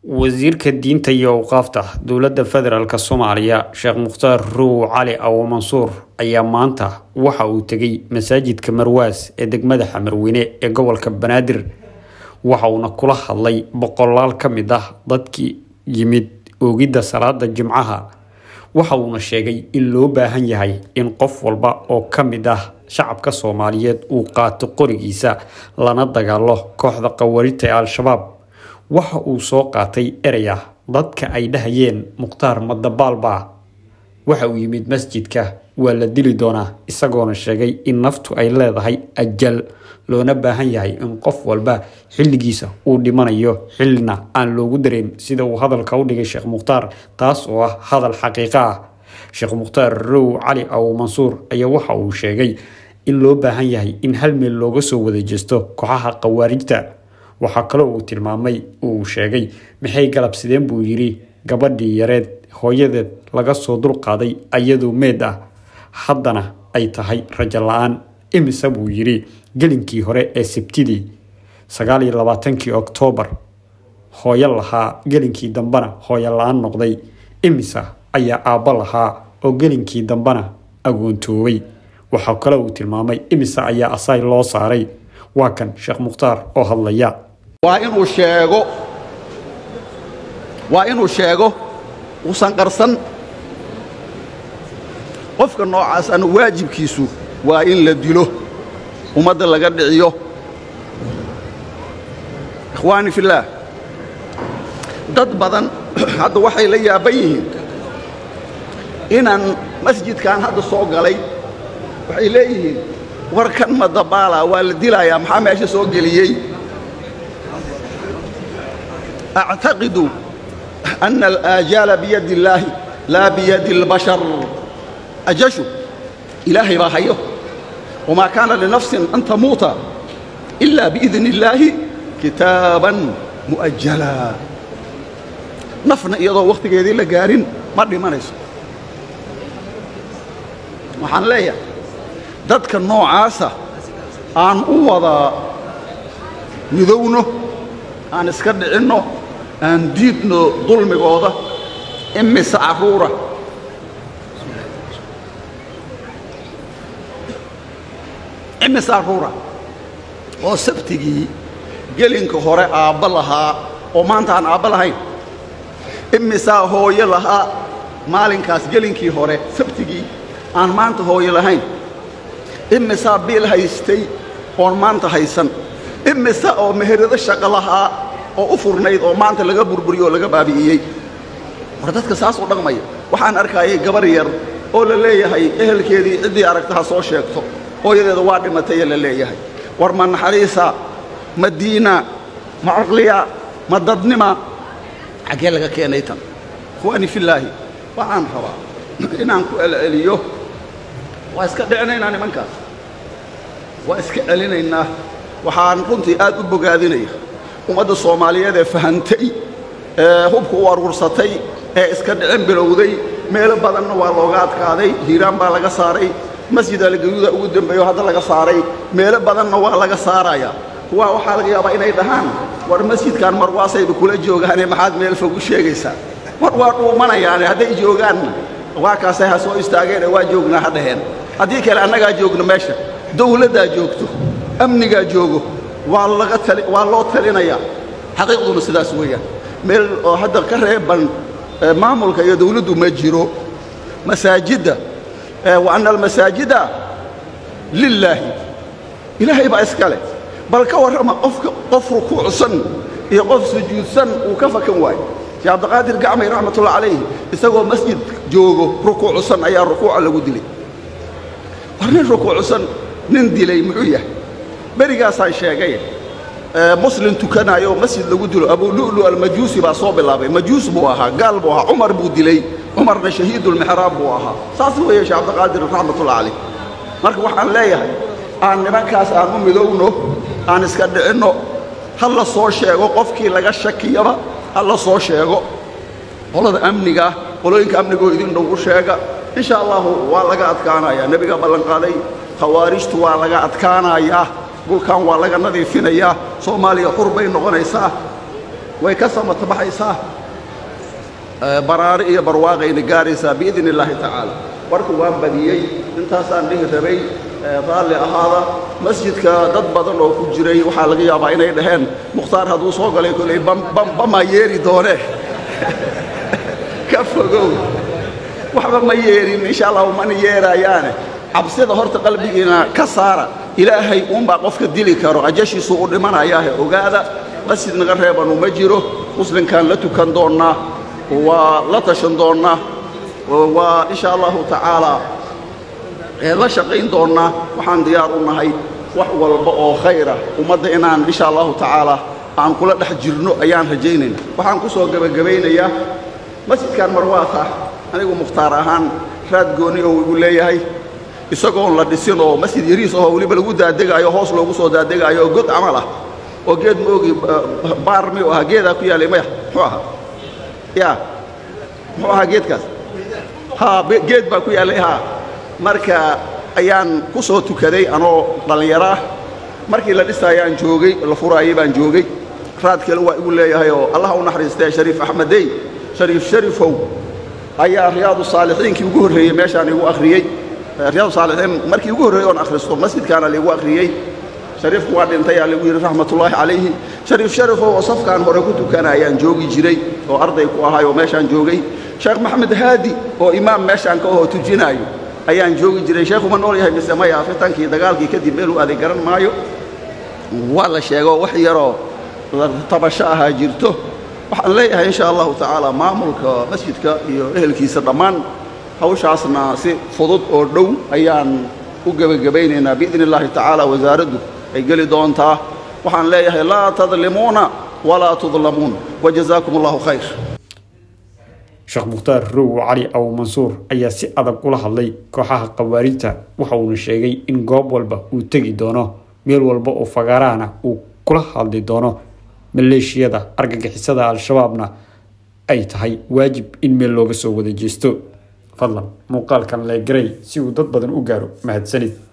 wasiirka diinta iyo awqaafta dowladda federaalk soomaaliya sheekh mukhtaar ruuw cali awo mansuur ayaa maanta waxa uu tegay masaajidka marwaas ee degmada xamarweyne ee gobolka banaadir waxa uuna kula hadlay boqolaal ka mid ah dadkii yimid oogidda salaada jimcaha waxa uuna sheegay in loo baahan yahay in qof walba oo ka mid ah shacabka soomaaliyeed uu qaato qorigiisa lana dagaalo kooxda qawarita ee al-shabaab waxa uu soo qaatay erey ah dadka ay dhahayeen mukhtaar madabaalba waxa uu yimid masjidka waa la dili doonaa isagoona sheegay in naftu ay leedahay ajal loona baahan yahay in qof walba xilligiisa uu dhimanayo xillina aan loogu dareyn sida uu hadalka u dhigay sheekh mukhtaar taas oo ah hadal xaqiiqo ah sheekh mukhtaar row cali aw mansuur ayaa waxa uu sheegay in loo baahan yahay in hal meel looga soo wada jeesto kooxaha khawaarijta waxaa kaloo uu tilmaamay uu sheegay maxay galabsideen buu yidhi gabadhii yareed hooyadeed laga soo dulqaaday ayadoo meed ah haddana ay tahay rajo la-aan imise buu yidhi gelinkii hore ee sabtidii sagaal iyo labaatankii oktoobar hooyo lahaa gelinkii dambena hooyo la-aan noqday imise ayaa aabbo lahaa oo gelinkii dambena agoontoobay waxaa kale uu tilmaamay imise ayaa asaay loo saaray waa kan sheekh mukhtaar oo hadlaya waa inuu sheego waa inuu sheego uusan qarsan qofka noocaas ana waajibkiisu waa in la dilo ummadda laga dhiciyo ikhwaani fillaah dad badan hadda waxay la yaaban yihiin inaan masjidkan hadda soo galay waxay leeyihiin warkan madabaala waa la dilayaa maxaa meesha soo geliyey actaqidu ana alaajaala biyadi illaahi laa biyadi اlbashar ajashu ilaahay baa hayo wamaa kaana linafsin an tamuuta ila biidni illaahi kitaaban mu'ajala nafna iyadoo wakhtigeedii la gaarin ma dhimanayso waxaan leeyahay dadka noocaasa aan u wada midowno aan iska dhicinno aan diidno dulmigooda imise carruura imise carruura oo sabtigii gelinka hore aabba lahaa oo maanta aan aabba lahayn imisaa hooyo lahaa maalinkaas gelinkii hore sabtigii aan maanta hooyo lahayn imisaa biil haystay oon maanta haysan imise oo meherado shaqo lahaa oo u furnayd oo maanta laga burburiyo oo laga baabi'iyey war dadka saas u dhaqmaya waxaan arkaayay gabar yar oo la leeyahay ehelkeedii ciddii aragta ha soo sheegto hooyadeeda waa dhimatayee la leeyahay war ma naxariisa ma diina ma caqliya ma dadnima xaggee laga keenay tan ikhwaani fillaahi waxaan rabaa inaan ku celceliyo waa iska dhicinaynaa nimankaas waa iska celinaynaa waxaan runtii aad u bogaadinaya ummadda soomaaliyeed ee fahantay ee hubka u aruursatay ee iska dhicin bilowday meelo badanna waa looga adkaaday hiiraan baa laga saaray masjid algayuuda ugu dambeeyo hadda laga saaray meelo badanna waa laga saarayaa kuwaa waxaa laga yaabaa inay dhahaan war masjidkan marwaasayba kula joogaane maxaad meel fog u sheegaysaa war waa dhuumanayaane hadday joogaanna waa kaasay ha soo istaageenee waa joognaa ha dhaheen haddii kale annagaa joogno meesha dawladdaa joogto amnigaa joogo waa laga tali waa loo talinayaa xaqiiqduna sidaas weeyaan meel oo hadda ka reeban maamulka iyo dawladdu ma jiro masaajidda wa anna almasaajida lilaahi ilaahay baa iska leh bal ka warrama qofka qof rukuucsan iyo qof sujuudsan uu ka fakan waayo sheekh cabdiqaadir gacmay raxmatullahi calayhi isagoo masjid joogo rukuucsan ayaa rukuuca lagu dilay war nin rukuucsan nin dilay muxuu yahay berigaasaan sheegay muslim tukanaayo masjid lagu dilo abulu'lu almajuusi baa soo bilaabay majuus buu ahaa gaal buu ahaa cumar buu dilay cumarna shahiidulmixraab buu ahaa saas weeye sheekh cabdiqaadir raxmatullahi calayh marka waxaan leeyahay aan nimankaas aan u midowno aan iska dhicinno ha la soo sheego qofkii laga shakiyaba ha la soo sheego qolada amniga qolooyinka amnigoo idin dhow u sheega insha allahu waa laga adkaanayaa nebiga ballanqaaday khawaarijtu waa laga adkaanayaa dhulkan waa laga nadiifinayaa soomaaliya xur bay noqonaysaa way ka samatabaxaysaa baraari iyo barwaaqayna gaaraysaa biidn illaahi tacaala warka waan badiyey intaasaan dhihi rabay raalli ahaada masjidka dad badan oo ku jiray waxaa laga yaabaa inay dhaheen mukhtaar hadduu soo galay koley bamaa yeeri doone ka fogow waxba ma yeerin insha allahu mana yeerayaane cabsida horta qalbigiina ka saara ilaahay uunbaa qofka dili karo ajashiisu u dhimanayaahe ogaada masjid naga reebanu ma jiro muslimkaan la tukan doonnaa waa la tashan doonnaa waa insha allahu tacaalaa la shaqayn doonnaa waxaan diyaar u nahay wax walba oo khayra ummadda inaan insha allahu tacaalaa aan kula dhex jirno ayaan rajaynayna waxaan ku soo gebagabaynayaa masjidkan marwaata anigu mukhtaar ahaan raad gooni oo igu leeyahay isagoon la dhisin oo masjid yariis ahoo weliba lagu daadegaayo hoos loogu soo daadegaayo oo god camal ah oo geed ma ogi baar miyuu ahaa geedaa ku yaallay maya muxuu ahaa yaa muxuu ahaa geedkaas haa geed baa ku yaallay haa marka ayaan ku soo tukaday anoo dhallinyaro ah markii la dhisaayaan joogay la furaayay baan joogay raad kale waa igu leeyahay oo allah u naxariistee shariif axmedey shariif sharifow ayaa riyaadu saalixiinkii ugu horreeyey meeshaan igu akhriyey riyaadu saalixiin markii ugu horreeyey oon akhristo masjidkaana laigu akhriyey shariifku waa dhintay aa lagu yidhi raxmatullaahi calayhi shariif sharifow oo safkaan hore ku tukana ayaan joogi jiray oo arday ku ahay oo meeshaan joogay sheekh maxamed haadi oo imaam meeshaan ka ahoo tujinaayo ayaan joogi jiray sheekhuma nool yahay mise maya fitankii dagaalkii kadib meeluu aaday garan maayo waa la sheego wax yaroo tabasho ahaa jirto waxaan leeyahay insha allahu tacaala maamulka masjidka iyo ehelkiisa dhammaan hawshaasna si fudud oo dhow ayaan u gebagabaynaynaa biidni illaahi tacaala wasaaraddu ay geli doontaa waxaan leeyahay laa tadlimuuna walaa tudlamuun wajazaakum allahu khayr sheekh mukhtaar row cali abu mansuur ayaa si adag ula hadlay kooxaha khawaarijta waxa uuna sheegay in goob walba uu tegi doono meel walba oo fagaarahana uu kula hadli doono maleeshiyada argagixisada al-shabaabna ay tahay waajib in meel looga soo wada jeesto fadlan muuqaalkan leegaray si uu dad badan u gaaro mahadsanid